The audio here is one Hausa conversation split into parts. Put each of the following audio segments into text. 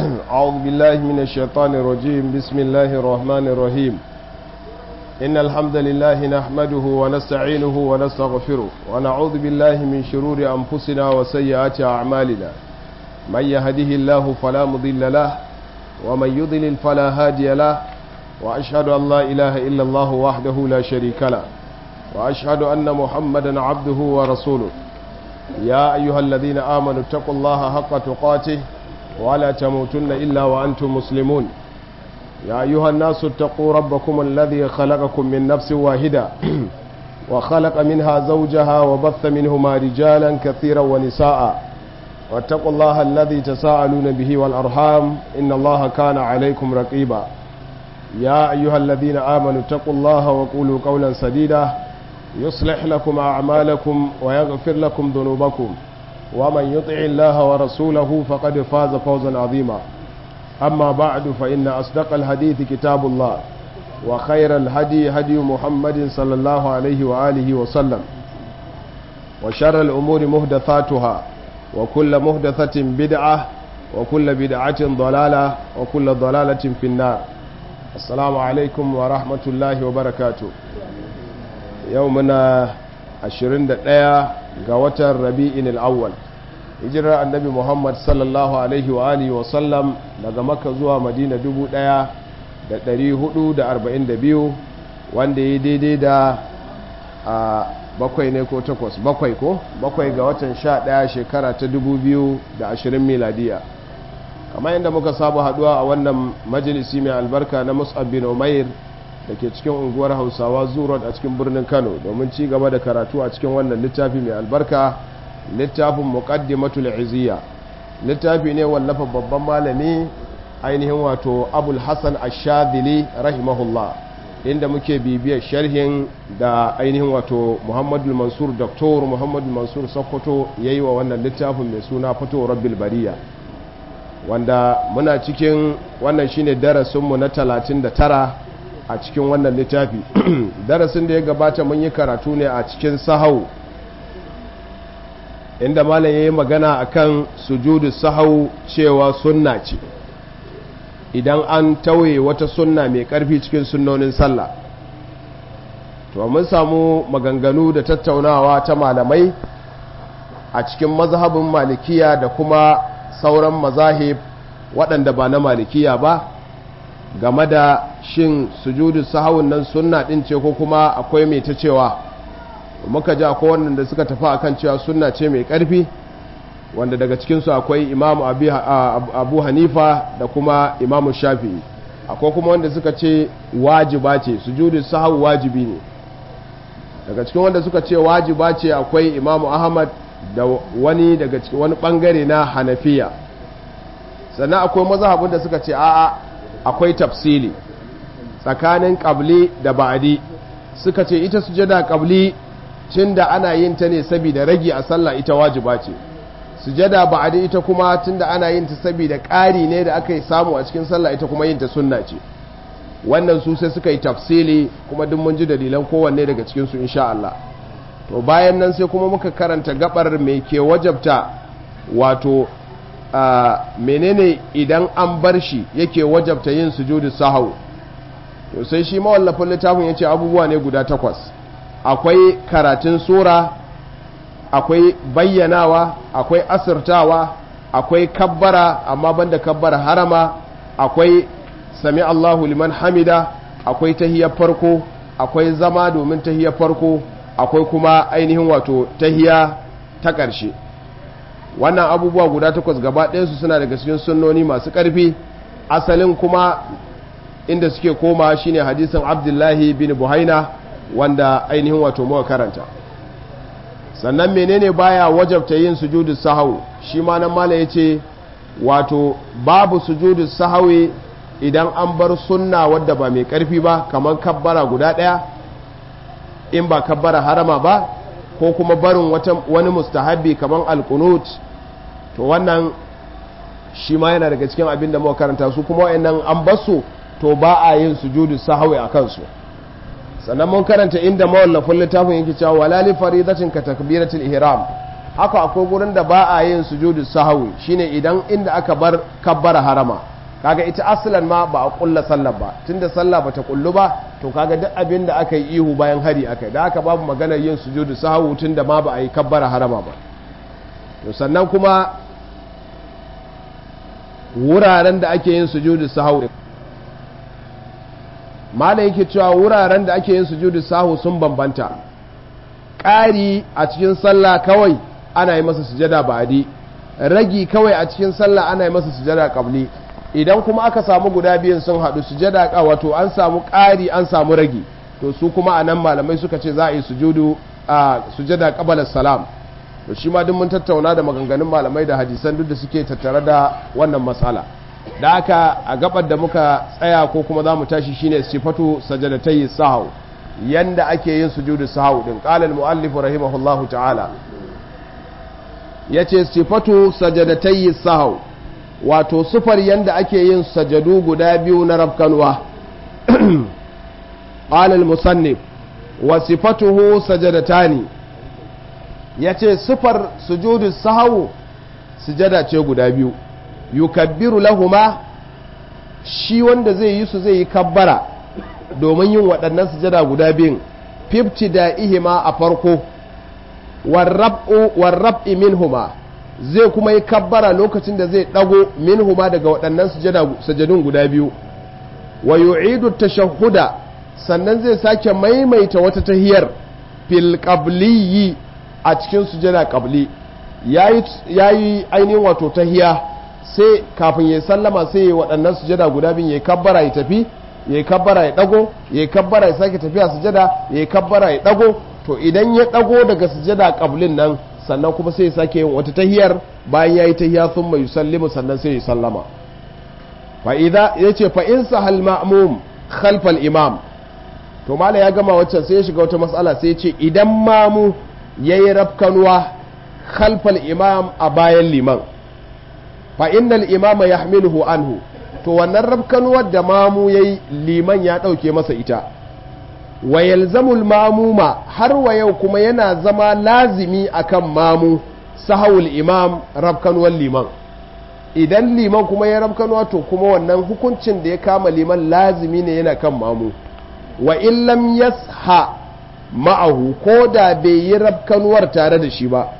أعوذ بالله من الشيطان الرجيم بسم الله الرحمن الرحيم إن الحمد لله نحمده ونستعينه ونستغفره ونعوذ بالله من شرور أنفسنا وسيئات أعمالنا من يهده الله فلا مضل له ومن يضلل فلا هادي له وأشهد أن لا إله إلا الله وحده لا شريك له وأشهد أن محمدا عبده ورسوله يا أيها الذين آمنوا اتقوا الله حق تقاته ولا تموتن إلا وأنتم مسلمون يا أيها الناس اتقوا ربكم الذي خلقكم من نفس واحدة وخلق منها زوجها وبث منهما رجالا كثيرا ونساء واتقوا الله الذي تساءلون به والأرحام إن الله كان عليكم رقيبا يا أيها الذين آمنوا اتقوا الله وقولوا قولا سديدا يصلح لكم أعمالكم ويغفر لكم ذنوبكم ومن يطع الله ورسوله فقد فاز فوزا عظيما أما بعد فإن أصدق الحديث كتاب الله وخير الهدي هدي محمد صلى الله عليه وآله وسلم وشر الأمور مهدثاتها وكل مهدثة بدعة وكل بدعة ضلالة وكل ضلالة في النار السلام عليكم ورحمة الله وبركاته يومنا 21 ga watan rabi'in al'awwal hijirar annabi muhammad sallallahu alaihi wa alihi wa sallam daga makka zuwa madina 1442 wanda ya daidai da a bakwai ne ko takwas bakwai ko bakwai ga watan sha ɗaya shekara ta 2020 miladiya kamar yadda muka saba haduwa a wannan majalisi mai albarka na mus'ab bin umair da ke cikin unguwar hausawa zurot a cikin birnin kano domin ci gaba da karatu a cikin wannan littafi mai albarka littafin muqaddimatul izziya littafi ne wallafa babban malami ainihin wato abul hasan ash-shadili rahimahullah inda muke bibiyar sharhin da ainihin wato muhammadu mansur doktor muhammadu mansur sokoto ya yi wa wannan littafin mai suna fito rabbil bariya wanda muna cikin wannan shine darasinmu na 39 a cikin wannan littafi darasin da ya gabata mun yi karatu ne a cikin sahau inda malam ya yi magana akan sujudu sahau cewa sunna ce idan an tauye wata sunna mai karfi cikin sunnonin sallah to mun samu maganganu da tattaunawa ta malamai a cikin mazhabin malikiya da kuma sauran mazahib waɗanda ba na malikiya ba game da shin sujudu sahawun nan sunna din ce ko kuma akwai mai ta cewa muka ji akwai wannan da suka tafi akan cewa sunna ce mai karfi wanda daga cikinsu akwai imamu abu hanifa da kuma imamu shafi'i akwai kuma wanda suka ce wajiba ce sujudu sahawu wajibi ne daga cikin wanda suka ce wajiba ce akwai imamu ahmad da wani daga cikin wani bangare na hanafiya sannan akwai mazhabin da suka ce a'a akwai tafsili tsakanin ƙabli da ba'adi suka ce ita sujada ƙabli cin da ana yin ta ne saboda ragi a sallah ita wajiba ce sujada ba'adi ita kuma tun da ana yin ta saboda ƙari ne da aka yi samu a cikin sallah ita kuma yin ta sunna ce wannan su sai suka yi tafsili kuma duk mun ji dalilan kowanne daga cikin su insha Allah to bayan nan sai kuma muka karanta gabar mai ke wajabta wato Uh, menene idan an bar shi yake wajabta yin sujudu sahau to sai shi mawallafin littafin ya ce abubuwa ne guda takwas akwai karatun sura akwai bayyanawa akwai asirtawa akwai kabbara amma banda kabbara harama akwai sami Allahu liman hamida akwai tahiyar farko akwai zama domin tahiyar farko akwai kuma ainihin wato tahiya ta ƙarshe wannan abubuwa guda takwas gaba ɗayansu suna daga cikin sunnoni masu ƙarfi asalin kuma inda suke koma shine hadisin abdullahi bin buhaina wanda ainihin wato muka karanta sannan menene baya wajabta yin sujudu sahau shi ma nan mala yace wato babu sujudu sahawi idan an bar sunna wadda ba mai ƙarfi ba kamar kabbara guda ɗaya in ba kabbara harama ba ko kuma barin wani mustahabbi kamar alkunut to wannan shi ma yana daga cikin abin da muka karanta su kuma wayannan an basu to ba a yin sujudu sahwi a kansu sannan mun karanta inda mawallafin littafin yake cewa wala li faridatin ka takbiratul ihram haka akwai gurin da ba a yin sujudu sahawi shine idan inda aka bar kabbara harama kaga ita asalan ma ba a kulla sallar ba tunda sallah bata kullu ba to kaga duk abin da aka yi ihu bayan hari aka da haka babu maganar yin sujudu sahawi tunda ma ba a yi kabbara harama ba to sannan kuma wuraren da ake yin sujudu sahawi mala yake cewa wuraren da ake yin sujudu sahu sun bambanta ƙari a cikin sallah kawai ana yi masa sujada ba'adi ragi kawai a cikin sallah ana yi masa sujada qabli idan kuma aka samu guda biyun sun haɗu sujada ka wato an samu ƙari an samu ragi to su kuma anan malamai suka ce za a yi sujudu a sujada qabala salam to shi ma duk mun tattauna da maganganun malamai da hadisan duk da suke tattare da wannan matsala da haka a gabar da muka tsaya ko kuma za mu tashi shine sifatu sajadatai sahau yanda ake yin sujudu sahau din qala al muallif rahimahullahu ta'ala yace sifatu sajadatai sahau wato sufar yanda ake yin sajadu guda biyu na rafkanwa qala al musannif wa sifatuhu sajadatani yace sufar sujudu sahau sujada ce guda biyu yukabbiru lahuma shi wanda zai yi su zai yi kabbara domin yin waɗannan sujada guda biyun fifti da ihima a farko warrab'i minhuma zai kuma yi kabbara lokacin da zai ɗago minhuma daga waɗannan sujadun guda biyu wa yu'idu tashahhuda sannan zai sake maimaita wata tahiyar fil qabliyi a cikin sujada qabli yayi ainihin wato tahiya sai kafin ya sallama sai ya waɗannan sujada guda biyu ya kabbara ya tafi ya kabbara ya ɗago ya kabbara ya sake tafiya sujada ya kabbara ya ɗago to idan ya ɗago daga sujada ƙablin nan sannan kuma sai ya sake yin wata tahiyar bayan ya yi tahiya sun mai sallimu sannan sai ya sallama fa'ida ya ce fa'in sahal ma'amum khalfal imam to mala ya gama waccan sai ya shiga wata matsala sai ya ce idan mamu ya yi rafkanuwa khalfal imam a bayan liman fa innal imama yahmiluhu anhu to wannan rabkanuwar da mamu yayi liman ya dauke masa ita wa yalzamul mamuma har wa yau kuma yana zama lazimi akan mamu sahawul imam rabkanuwar liman idan liman kuma ya rabkanuwa to kuma wannan hukuncin da ya kama liman lazimi ne yana kan mamu wa in lam yasha ma'ahu ko da bai yi rabkanuwar tare da shi ba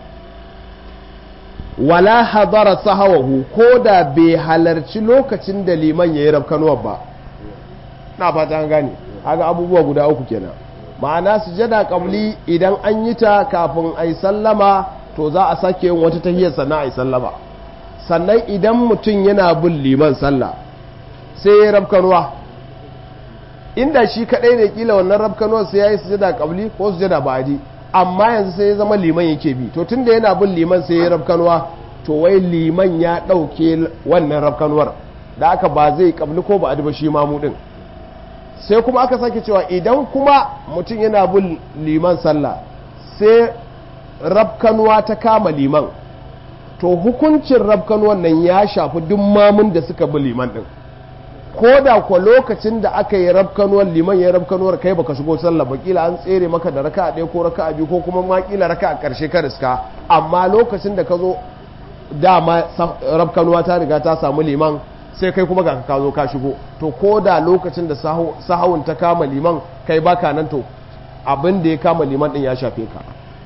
wala hadara sahawahu ko da bai halarci lokacin da liman ya yi rafkanuwar ba na fata an gane haka abubuwa guda uku kenan ma'ana sujada kabli idan an yi ta kafin a yi sallama to za a sake yin wata tahiyar sannan a yi sallama sannan idan mutum yana bin liman sallah sai ya yi rafkanuwa inda shi kaɗai ne kila wannan rafkanuwar sai ya yi sujada kabli ko sujada ba'adi amma yanzu sai ya zama liman yake bi to tunda yana bin liman sai ya rafkanuwa to wai liman ya ɗauke wannan rafkanuwar da aka ba zai kabli ko ba a ba shi mamu ɗin sai kuma aka sake cewa idan kuma mutum yana bin liman sallah sai rafkanuwa ta kama liman to hukuncin rafkanuwan nan ya shafi duk mamun da suka bi liman ɗin ko da kwa lokacin da aka yi rafkanuwar liman ya yi rafkanuwar kai baka shigo sallah ba kila an tsere maka da raka ɗaya ko raka biyu ko kuma ma kila raka a ƙarshe ka riska amma lokacin da ka zo dama rafkanuwa ta riga ta samu liman sai kai kuma ga ka zo ka shigo to ko da lokacin da sahawun ta kama liman kai baka nan to abin da ya kama liman din ya shafe ka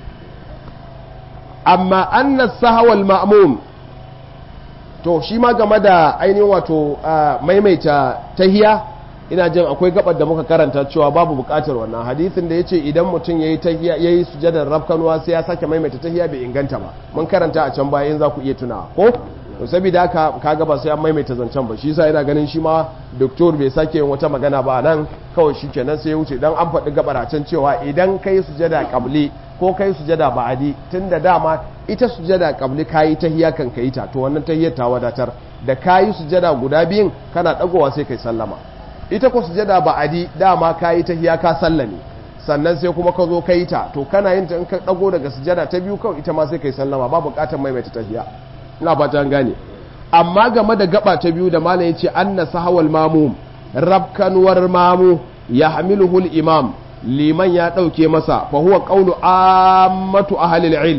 amma anna sahawal ma'mum to shi ma game da ainihin wato maimaita tahiya ina jin akwai gabar da muka karanta cewa babu bukatar wannan hadisin da ya ce idan mutum ya yi tahiya ya yi sujadar rafkanuwa sai ya sake maimaita tahiya bai inganta ba mun karanta a can bayan za ku iya tunawa ko to saboda haka kaga ba sai an maimaita zancen ba shi yasa yana ganin shi ma doktor bai sake yin wata magana ba nan kawai shi kenan sai ya wuce dan an faɗi gabar a can cewa idan kai sujada qabli ko kai sujada ba'adi tunda dama ita sujada qabli kayi tahiya kan kai ta to wannan tahiyar ta wadatar da kayi sujada guda biyun kana dagowa sai kai sallama ita ko sujada ba'adi dama kayi tahiya ka sallame sannan sai kuma ka zo kai ta to kana yin ta in ka dago daga sujada ta biyu kawai ita ma sai kai sallama ba bukatar maimaita tahiya ina fata an gane amma game da gaba ta biyu da malam yace anna sahawal mamum rabkanwar mamu ya hamiluhu imam liman ya ɗauke masa fa huwa qawlu ammatu ahli ilm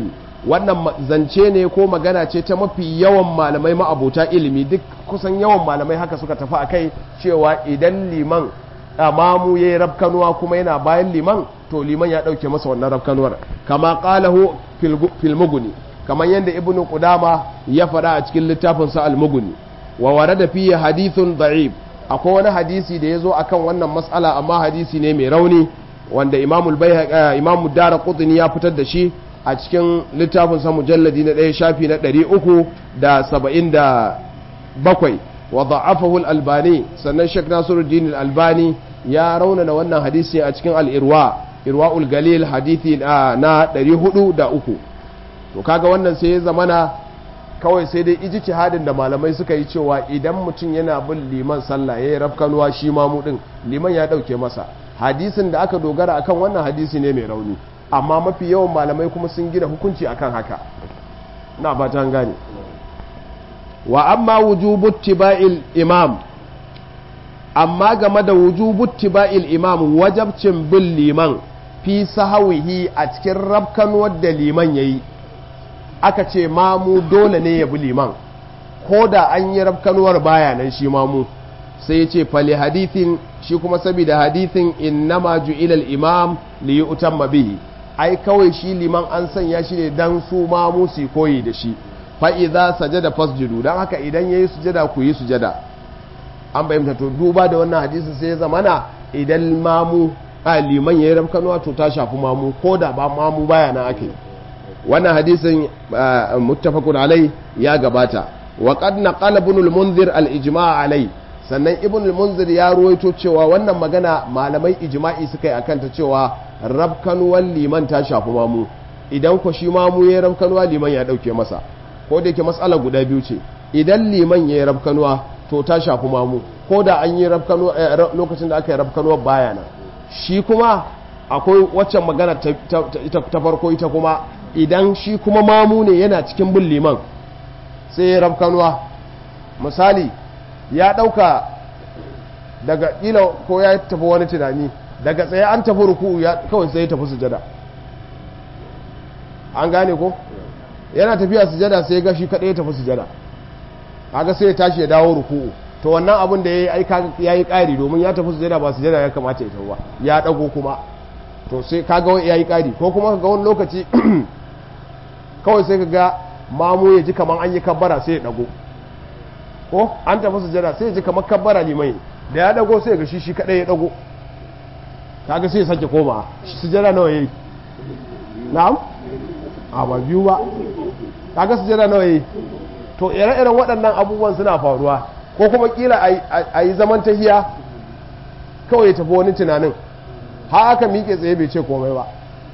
wannan zance ne ko magana ce ta mafi yawan malamai ma'abota ilimi duk kusan yawan malamai haka suka tafi a kai cewa idan liman mamu ya yi rafkanuwa kuma yana bayan liman to liman ya ɗauke masa wannan rafkanuwar kama ƙalahu filmuguni kamar yadda ibnu qudama ya faɗa a cikin littafinsa al-muguni wa warada fiye hadithun da'ib akwai wani hadisi da ya zo akan wannan matsala amma hadisi ne mai rauni wanda imamul imamu dara qutni ya fitar da shi a cikin littafin sa mujalladi na ɗaya shafi na ɗari uku da saba'in da bakwai wa da'afahu albani sannan shek nasiruddin albani ya raunana wannan hadisi a cikin al'irwa irwa'ul galil hadithi na ɗari hudu da uku to kaga wannan sai ya zamana kawai sai dai ijtihadin da malamai suka yi cewa idan mutum yana bin liman sallah yayi rafkanuwa shi mamu din liman ya dauke masa hadisin da aka dogara akan wannan hadisi ne mai rauni amma mafi yawan malamai kuma sun gina hukunci akan haka na ba ta gane wa amma wujubu tiba'il imam amma game da wujubu tiba'il imam wajabcin bin liman fi sahawihi a cikin rafkanuwar da liman yayi aka ce mamu dole ne ya bi liman ko da an yi rafkanuwar baya nan shi mamu sai ya ce fali hadithin shi kuma saboda hadithin innama ju'ila al-imam li yu'tamma bihi ai kawai shi liman an sanya shi ne dan su mamu su koyi da shi fa idza sajada fasjudu dan haka idan yayi sujada ku yi sujada an bayyana to duba da wannan hadisin sai ya zamana idan mamu a liman yayi rafkanuwa to ta shafi mamu ko da ba mamu baya nan ake wannan hadisin muttafaqun alai ya gabata wa qad naqala ibn al-munzir al-ijma' alai sannan ibn al-munzir ya ruwaito cewa wannan magana malamai ijma'i suka yi akan ta cewa rabkanuwan liman ta shafi mamu idan ko shi mamu ya rabkanuwa liman ya dauke masa ko da yake mas'ala guda biyu ce idan liman ya rabkanuwa to ta shafi mamu ko da an yi rabkanuwa lokacin da aka yi rabkanuwa bayana shi kuma akwai waccan magana ta farko ita kuma idan shi kuma mamu ne yana cikin bin liman sai ya rafkanuwa misali ya ɗauka daga ƙila ko ya tafi wani tunani daga tsaye an tafi ruku kawai sai ya tafi sujada an gane ko yana tafiya sujada sai ya ga shi kaɗai ya tafi sujada kaga sai ya tashi ya dawo ruku to wannan abin da ya yi ya yi ƙari domin ya tafi sujada ba sujada ya kamata ya tafi ba ya ɗago kuma to sai kaga ya yi ƙari ko kuma ga wani lokaci kawai sai ka ga mamu ya ji kamar an yi kabbara sai ya dago ko an tafi sujada sai ya ji kamar kabbara limai da ya dago sai ga shi shi kadai ya dago kaga sai ya sake koma sujada nawa yayi na'am a ba biyu ba kaga sujada nawa yayi to ire-iren waɗannan abubuwan suna faruwa ko kuma kila a yi zaman tahiya kawai ya tafi wani tunanin har aka miƙe tsaye bai ce komai ba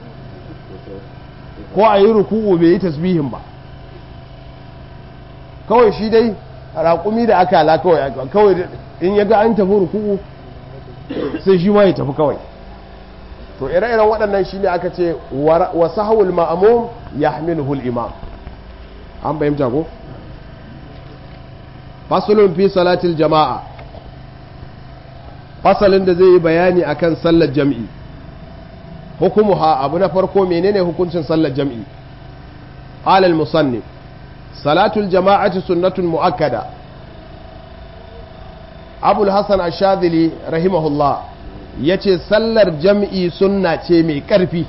ko a yi ruku'u bai yi tasbihin ba kawai shi dai raƙumi da aka ala kawai in ya ga an tafi ruku'u sai shi ma ya tafi kawai to ire-iren waɗannan shi ne aka ce wa sahawul ma'amum ya hamiluhul imam an bayyanta ko fasulun fi salatil jama'a fasalin da zai yi bayani akan sallar jam'i hukumuha abu na farko menene hukuncin sallar jam'i alal musannif salatul jama'ati sunnatun muakkada abul hasan ashadili rahimahullah yace sallar jam'i sunna ce mai karfi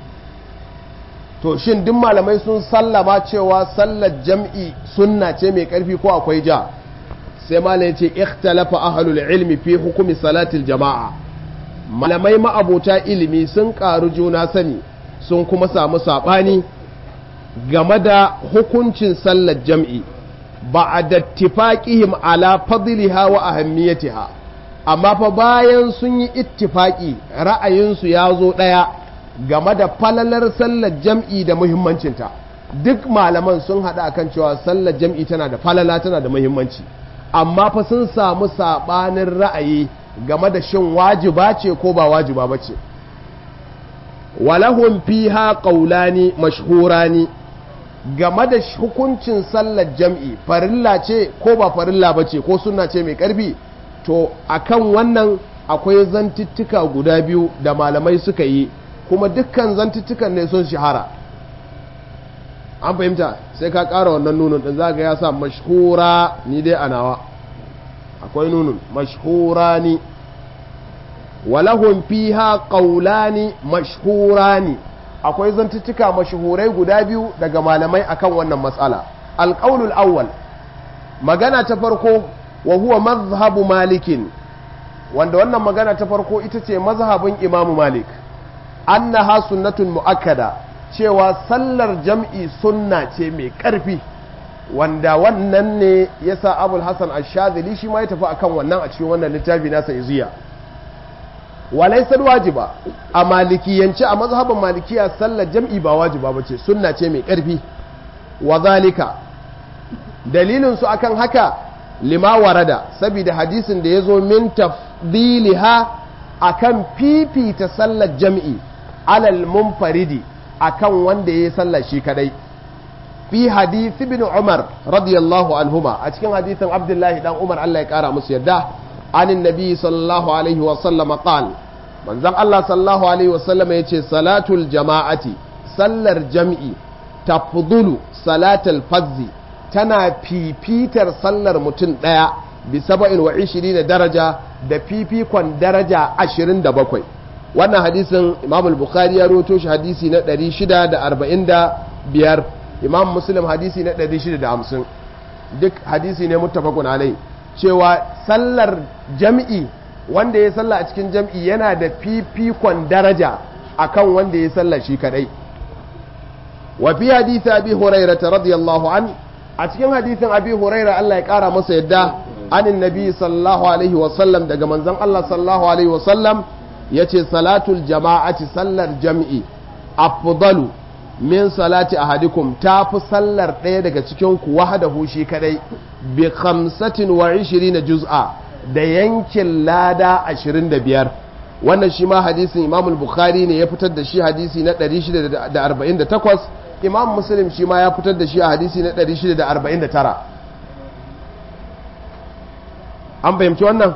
to shin duk malamai sun sallama cewa sallar jam'i sunna ce mai karfi ko akwai ja sai malai yace ikhtalafa ahlul ilmi fi hukumi salatil jama'a malamai ma'abota ilimi sun ƙaru juna sani sun kuma samu saɓani game da hukuncin sallar jam'i ba a dattifaƙihim ala fadliha wa ahammiyatiha amma fa bayan sun yi ittifaƙi ra'ayinsu ya zo ɗaya game da falalar sallar jam'i da muhimmancinta duk malaman sun haɗa akan cewa sallar jam'i tana da falala tana da muhimmanci amma fa sun samu saɓanin ra'ayi game da shin wajiba ce ko ba wajiba ba ce walahun fiha ƙaulani mashhurani game da hukuncin sallar jam'i farilla ce ko ba farilla ba ce ko suna ce mai ƙarfi to akan wannan akwai zantuttuka guda biyu da malamai suka yi kuma dukkan zantuttukan ne sun shahara an fahimta sai ka ƙara wannan nunun ɗin za ga ya sa mashhura ni dai a nawa akwai nunun mashhura ni walahun fiha ƙaulani mashhurani akwai zantuttuka mashhurai guda biyu daga malamai akan wannan matsala alƙaunul awwal magana ta farko wa huwa mazhabu malikin wanda wannan magana ta farko ita ce mazhabin imamu malik annaha sunnatun mu'akkada cewa sallar jam'i sunna ce mai ƙarfi wanda wannan ne yasa abul hasan ash-shadhili shi ma ya tafi akan wannan a cikin wannan littafi nasa iziya walaisar wajiba a malikiyance a mazhabin malikiya sallar jam'i ba wajiba ba ce sunna ce mai ƙarfi wa zalika dalilinsu akan haka lima warada saboda hadisin da ya zo min tafdiliha akan fifita sallar jam'i alal munfaridi akan wanda ya yi sallar shi kadai fi hadith ibn umar radiyallahu anhuma a cikin hadithin abdullahi dan umar Allah ya kara musu yadda عن النبي صلى الله عليه وسلم قال من زم الله صلى الله عليه وسلم يتي صلاة الجماعة صلى الجمع تفضل صلاة الفز تنا في بيتر صلى المتن ديا بسبع وعشرين درجة da fifikon daraja ashirin da bakwai wannan hadisin imam al-bukhari ya roto shi hadisi na 645 imam muslim hadisi na 650 duk hadisi ne muttafaqun alai cewa sallar jam'i wanda ya salla a cikin jam'i yana da fifikon daraja akan wanda ya salla shi kadai wa fi hadisi abi huraira radiyallahu an a cikin hadisin abi huraira Allah ya kara masa yadda anin nabi sallallahu alaihi wa sallam daga manzon Allah sallallahu alaihi wa sallam yace salatul jama'ati sallar jam'i afdalu min salati ahadikum ta fi sallar ɗaya daga cikin ku wahadahu shi kadai bi khamsatin wa ishirina juz'a da yankin lada ashirin da biyar wannan shi ma hadisin imam bukhari ne ya fitar da shi hadisi na 648 imam muslim shi ma ya fitar da shi a hadisi na 649 an fahimci wannan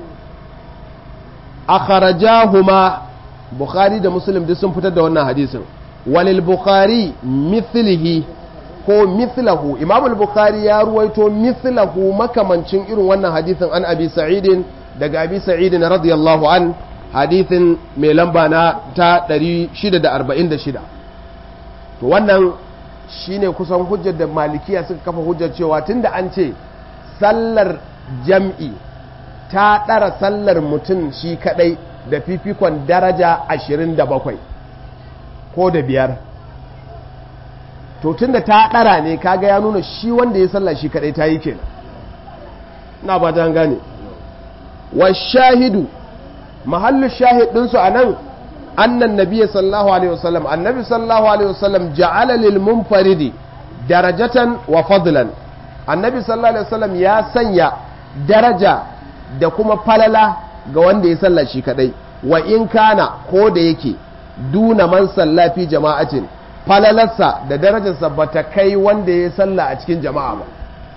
akharajahuma bukhari da muslim duk sun fitar da wannan hadisin walil bukhari mithlihi ko mithlahu imam al-bukhari ya ruwaito mithlahu makamancin irin wannan hadisin an abi sa'idin daga abi sa'idin radiyallahu an hadisin mai lamba na ta 646 to wannan shine kusan hujjar da malikiya suka kafa hujjar cewa tunda an ce sallar jam'i ta ɗara sallar mutum shi kadai da fifikon daraja 27 ko da biyar to tunda ta ɗara ne kaga ya nuna shi wanda ya sallah shi kadai ta yi kenan na ba ta gane wa shahidu mahallu shahid ɗinsu a nan annan nabiya sallallahu alaihi wasallam annabi sallallahu alaihi wasallam ja'ala lil munfaridi darajatan wa fadlan annabi sallallahu alaihi wasallam ya sanya daraja da kuma falala ga wanda ya sallah shi kadai wa in kana ko da yake duna man sallafi jama'atin falalarsa da darajarsa ba ta kai wanda ya salla a cikin jama'a ba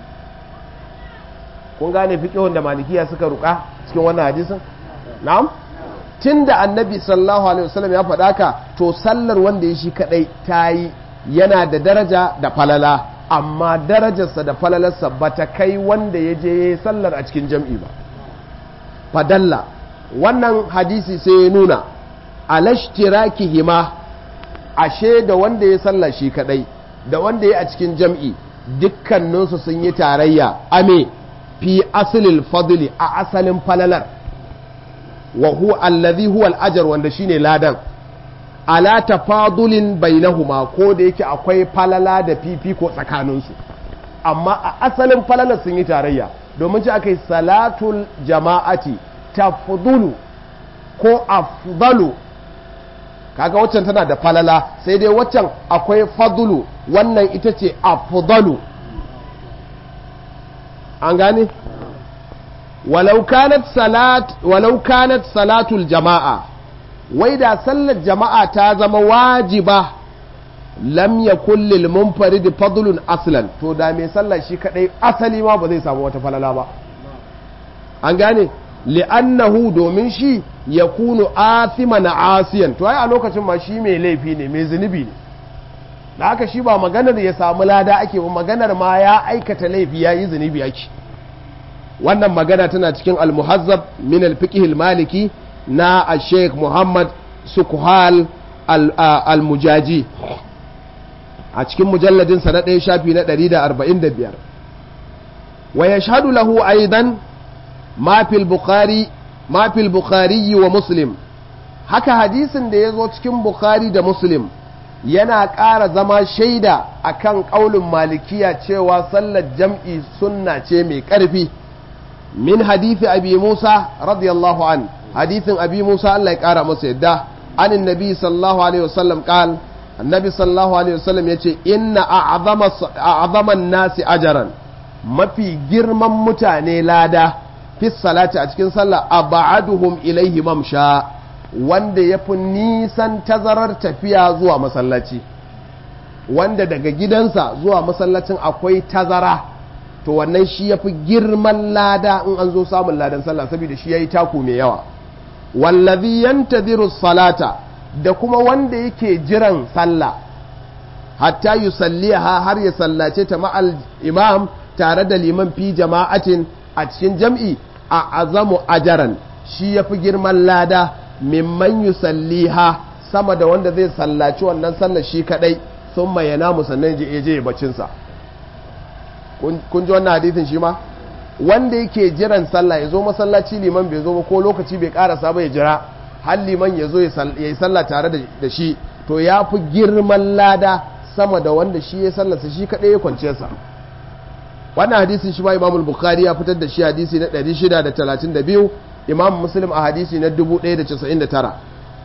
kun gane fiƙihun da malikiya suka ruka cikin wannan hadisin na'am tun da annabi sallallahu alaihi wasallam ya faɗa ka to sallar wanda ya shi kaɗai ta yi yana da daraja da falala amma darajarsa da falalarsa ba ta kai wanda ya je ya yi sallar a cikin jam'i ba fadalla wannan hadisi sai ya nuna alashtirakihima ashe da wanda ya salla shi kadai da wanda ya a cikin jam'i dukkaninsu sun yi tarayya ame fi asalin fadli a asalin falalar wa huwa allazi huwa al'ajar wanda shine ladan ala tafadulin bainahuma ko da yake akwai falala da fifiko tsakaninsu amma a asalin falalar sun yi tarayya domin ci aka yi salatul jama'ati tafdulu ko afdalu kaga waccan tana da falala sai dai waccan akwai fadulu wannan ita ce afdalu an gane walau kanat salat walau kanat salatul jama'a wai da sallar jama'a ta zama wajiba lam yakul lil munfarid fadlun aslan to da mai sallar shi kadai asali ma ba zai samu wata falala ba an gane li'annahu domin shi ya kunu athima na asiyan to ai a lokacin ma shi mai laifi ne mai zunubi ne da haka shi ba maganar ya samu lada ake ba maganar ma ya aikata laifi ya yi zunubi ake wannan magana tana cikin al-muhazzab min al-fiqh al-maliki na al-sheikh muhammad sukuhal al-mujaji a cikin mujalladin sa na ɗaya shafi na 145 wa yashhadu lahu aidan ma fil bukhari ma fil bukhari wa muslim haka hadisin da ya zo cikin bukhari da muslim yana ƙara zama shaida akan ƙaulin malikiya cewa sallar jam'i sunna ce mai ƙarfi min hadithi abi musa radiyallahu an hadithin abi musa Allah ya ƙara masa yadda anin nabi sallallahu alaihi wasallam qal annabi sallallahu alaihi wasallam yace inna a'zaman nasi ajaran mafi girman mutane lada fi salati a cikin sallah aba'aduhum ilaihi mamsha wanda ya fi nisan tazarar tafiya zuwa masallaci wanda daga gidansa zuwa masallacin akwai tazara to wannan shi ya fi girman lada in an zo samun ladan sallah saboda shi ya yi taku mai yawa wallazi yantadhiru salata da kuma wanda yake jiran sallah hatta yusalliha har ya sallace ta ma'al imam tare da liman fi jama'atin a cikin jam'i a azamu ajaran shi ya fi girman lada mimman yusalliha sama da wanda zai sallaci wannan sallar shi kadai sun mai namu sannan je je bacinsa kun ji wannan hadithin shi ma wanda yake jiran sallah ya zo masallaci liman bai zo ba ko lokaci bai karasa ba ya jira har liman ya zo ya yi sallah tare da shi to ya fi girman lada sama da wanda shi ya sallarsa shi kadai ya kwance sa wannan hadisin shi ma imamul bukhari ya fitar da shi hadisi na 632 imam muslim a hadisi na 1099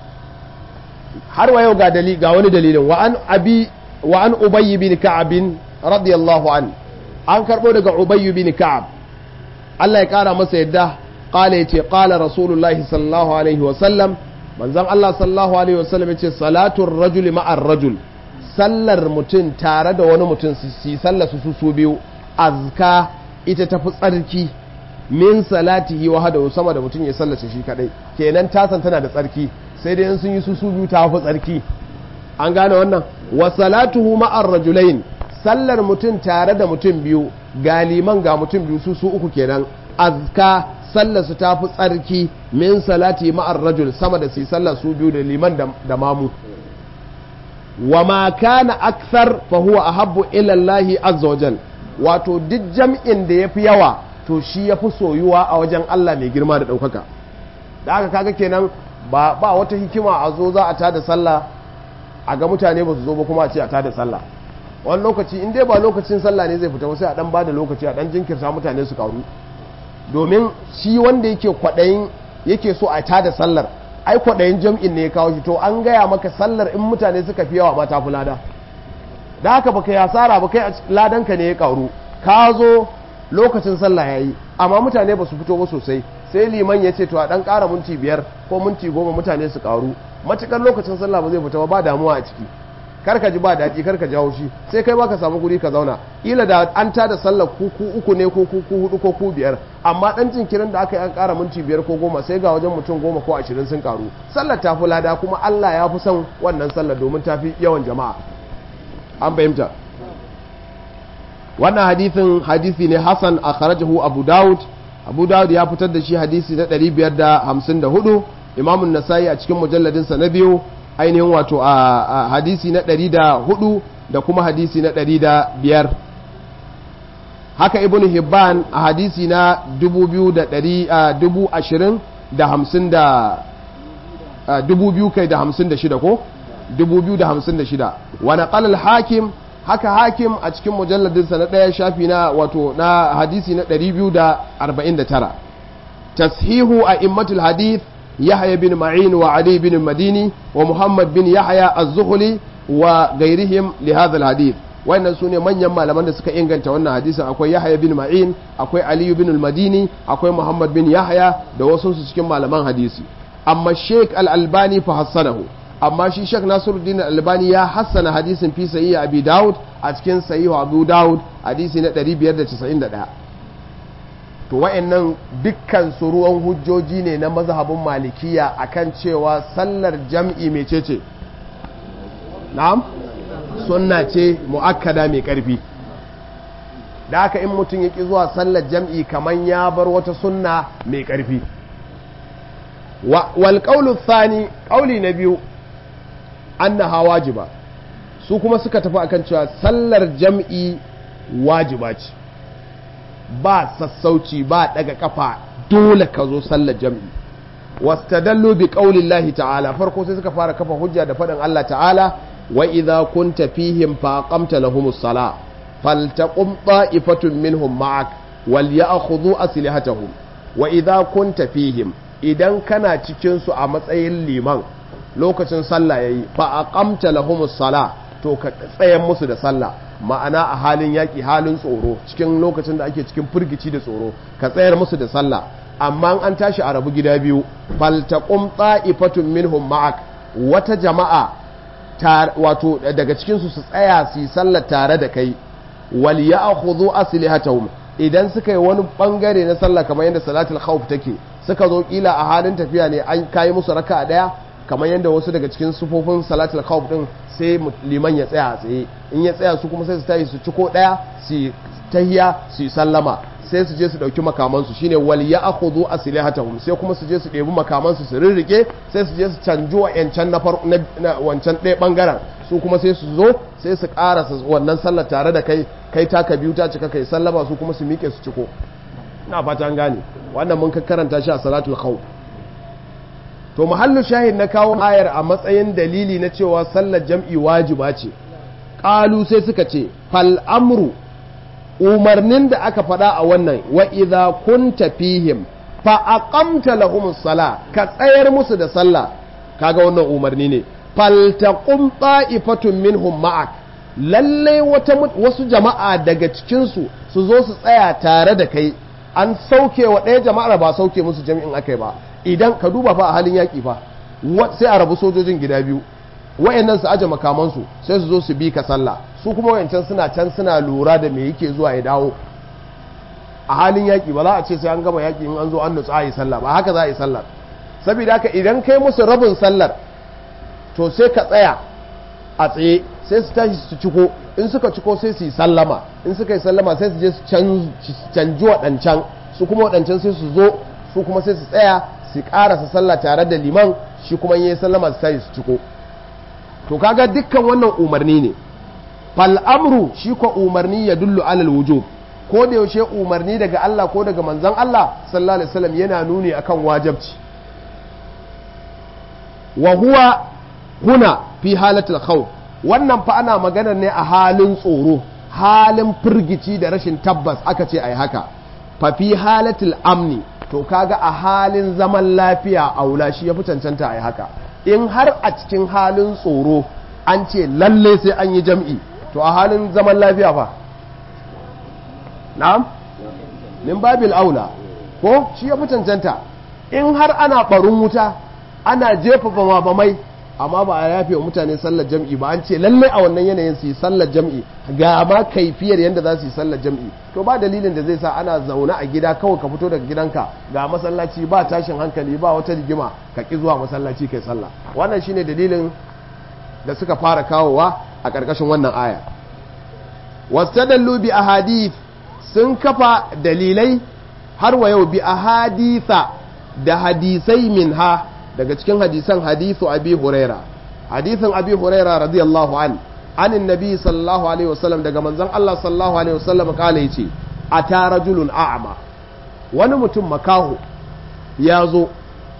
har wa yau ga dali ga wani dalilin wa an abi wa an ubayy bin ka'ab radiyallahu an an karbo daga ubayy bin ka'ab Allah ya kara masa yadda qala yace qala rasulullahi sallallahu alaihi wa sallam manzon Allah sallallahu alaihi wa sallam yace salatul rajuli ma'ar rajul sallar mutum tare da wani mutum su sallar su su biyu azka ita tafi tsarki min salatihi wa hada sama da mutum ya sallace shi kadai kenan tasan tana da tsarki sai dai sun yi su su biyu ta fi tsarki an gane wannan wa salatuhu ma'ar rajulain sallar mutum tare da mutum biyu ga liman ga mutum biyu su su uku kenan azka sallar su ta fi tsarki min salati ma'ar rajul sama da su sallar su biyu da liman da mamu wa ma kana akthar fa huwa ahabbu ila Allah azza wajal wato duk jam'in da yafi yawa to shi yafi soyuwa a wajen Allah mai girma da daukaka da haka kaga kenan ba ba wata hikima a zo za a tada sallah a ga mutane ba su zo ba kuma a ce a tada sallah wani lokaci in dai ba lokacin sallah ne zai fita sai a dan bada lokaci a dan jinkirta mutane su karu domin shi wanda yake kwadayin yake so a tada sallar ai kwadayin jam'in ne ya kawo shi to an gaya maka sallar in mutane suka fi yawa ma ta fi lada da haka baka yi asara ba kai ladanka ne ya karu ka zo lokacin sallah yayi amma mutane ba su fito ba sosai sai liman ya ce to a dan ƙara minti biyar ko minti goma mutane su karu matukar lokacin sallah ba zai fita ba ba damuwa a ciki kar ka ji ba daɗi kar ka jawo shi sai kai baka samu guri ka zauna ila da an tada sallar ku ku uku ne ko ku hudu ko ku biyar amma dan jinkirin da aka yi an ƙara minti biyar ko goma sai ga wajen mutum goma ko ashirin sun karu sallar ta fi lada kuma Allah ya fi son wannan sallar domin ta fi yawan jama'a an fahimta wannan hadithin hadisi ne Hassan a kharajahu Abu Dawud Abu Dawud ya fitar da shi hadisi na 554 Imam An-Nasa'i a cikin mujalladinsa na biyu ainihin wato a hadisi na ɗari da hudu da kuma hadisi na ɗari da biyar haka ibn hibban a hadisi na dubu biyu da ɗari dubu ashirin da hamsin da dubu biyu kai da hamsin da shida ko dubu biyu da hamsin da shida wani ƙalal hakim haka hakim a cikin mujalladinsa na ɗaya shafi na wato na hadisi na ɗari biyu da arba'in da tara tashihu a immatul hadith يحيى بن معين وعلي بن المديني ومحمد بن يحيى الزهلي وغيرهم لهذا الحديث wannan su ne manyan malaman da suka inganta wannan hadisin akwai yahya bin ma'in akwai aliyu bin al-madini akwai muhammad bin yahya da wasu su cikin malaman hadisi amma sheik al-albani fa hassanahu amma shi sheik nasiruddin al-albani ya hassana hadisin fi sahih abi daud a cikin sahih abu daud hadisi na 591 to wa'annan dukkan su ruwan hujjoji ne na mazhabin malikiya akan cewa sallar jam'i mecece na'am sunna ce mu'akkada mai ƙarfi da haka in mutum ya ƙi zuwa sallar jam'i kamar ya bar wata sunna mai ƙarfi wal ƙaulu tsani ƙauli na biyu annaha wajiba su kuma suka tafi akan cewa sallar jam'i wajiba ce ba sassauci ba daga kafa dole ka zo sallar jam'i wastadallu bi qaulillahi ta'ala farko sai suka fara kafa hujja da faɗin Allah ta'ala wa idza kunta fihim fa aqamta lahumus sala faltaqum ta'ifatun minhum ma'ak wal ya'khudhu aslihatahum wa idza kunta fihim idan kana cikin su a matsayin liman lokacin sallah yayi fa aqamta lahumus sala to ka tsayan musu da sallah ma'ana a halin yaƙi halin tsoro cikin lokacin da ake cikin firgici da tsoro ka tsayar musu da sallah amma an tashi a rabu gida biyu faltaqum ta'ifatun minhum ma'ak wata jama'a wato daga cikin su su tsaya su yi sallah tare da kai wal ya'khudhu aslihatahum idan suka yi wani bangare na sallah kamar yadda salatul khawf take suka zo kila a halin tafiya ne an kai musu raka'a daya kamar yadda wasu daga cikin sufofin salatul khawf din sai liman ya tsaya a tsaye in ya tsaya su kuma sai su tayi su ciko daya su tahiya su sallama sai su je su dauki makamansu shine wal ya'khudhu aslihatahum sai kuma su je su ɗebi makamansu su rirrike sai su je su canjo wa'yancan na na wancan ɗaya bangaren su kuma sai su zo sai su karasa wannan sallar tare da kai kai taka biyu ta cika kai sallama su kuma su miƙe su ciko ina fata an gane wannan mun karanta shi a salatul khawf to mahallu shahid na kawo ayar a matsayin dalili na cewa sallar jam'i wajiba ce ƙalu sai suka ce fal amru umarnin da aka faɗa a wannan wa idza kunta fihim fa aqamta lahumus sala ka tsayar musu da sallah kaga wannan umarni ne fal taqum ta'ifatun minhum ma'ak lalle wata wasu jama'a daga cikin su su zo su tsaya tare da kai an sauke wa ɗaya jama'ar ba sauke musu jami'in akai ba idan ka duba fa a halin yaƙi fa sai a rabu sojojin gida biyu wayannan su aje makamansu sai su zo su bi ka sallah su kuma wayancan suna can suna lura da me yake zuwa ya dawo a halin yaƙi ba za a ce sai an gama yaƙi in an zo an nutsu a yi sallah ba haka za a yi sallah saboda haka idan kai musu rabin sallar to sai ka tsaya a tsaye sai su tashi su ciko in suka ciko sai su yi sallama in suka yi sallama sai su je su canji waɗancan su kuma waɗancan sai su zo su kuma sai su tsaya su karasa sallah tare da liman shi kuma yi sallama su tayi su ciko to kaga dukkan wannan umarni ne fal amru shi ko umarni ya dullu alal wujub ko da yaushe umarni daga Allah ko daga manzon Allah sallallahu alaihi wasallam yana nuni akan wajibci wa huwa huna fi halatul khawf wannan fa ana magana ne a halin tsoro halin firgici da rashin tabbas aka ce ai haka fa fi halatul amni to kaga a halin zaman lafiya aula shi ya fi cancanta a yi haka in har a cikin halin tsoro an ce lalle sai an yi jam'i to a halin zaman lafiya fa na'am min babil aula ko shi ya fi cancanta in har ana barin wuta ana jefa bama bamai amma ba a yafe wa mutane sallar jam'i ba an ce lalle a wannan yanayin su yi sallar jam'i ga ma kaifiyar yadda za su yi sallar jam'i to ba dalilin da zai sa ana zaune a gida kawai ka fito daga gidanka ga masallaci ba tashin hankali ba wata rigima ka ki zuwa masallaci kai sallah wannan shine dalilin da suka fara kawowa a ƙarƙashin wannan aya wastadallu bi ahadith sun kafa dalilai har wa yau bi ahaditha da hadisai minha daga cikin hadisan hadithu abi huraira hadithin abi huraira radiyallahu an anin nabi sallallahu alaihi wasallam daga manzon Allah sallallahu alaihi wasallam kala yace ata rajulun a'ma wani mutum makaho ya zo